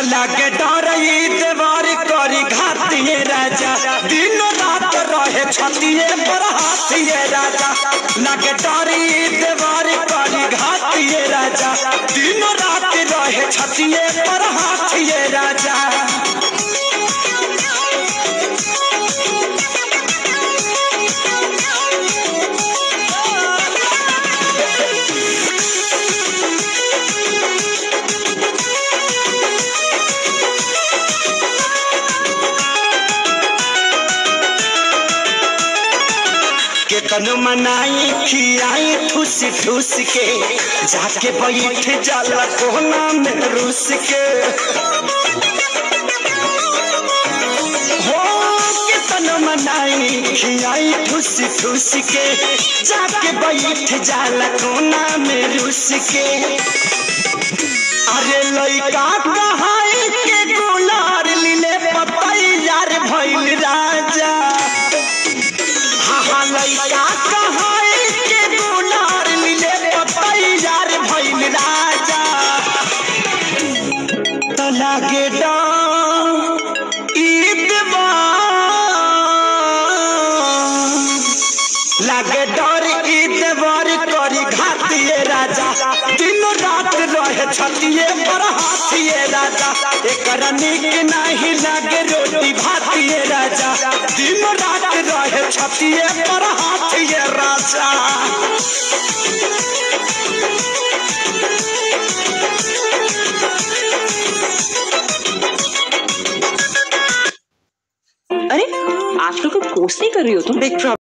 लागे डरई देवर करी घातिए राजा दिन रात रहे छतिए पर हाथिए राजा लागे डरई देवर करी घातिए राजा दिन रात रहे छतिए पर हाथिए राजा केतन मनाई खियाई ठूस ठूस के जाके बैठ जाला कोना में रूस के हो केतन मनाई खियाई ठूस ठूस के जाके बैठ जाला कोना में रूस के अरे लइका कहाई के गुलार लीले पतई यार भइल राजा हाँ लइका कहाई के गुलार मिले पतई यार भइल राजा तो लागे ईद लागे डर ईद बर करी घातिए राजा दिन रात रहे छतिए पर हाथिए राजा एकरा निक नहीं लागे रोटी भातिए राजा दिन रात रहे छतिए पर हाथिए राजा अरे आजकल कोई पोस्ट नहीं कर रही हो तुम बिग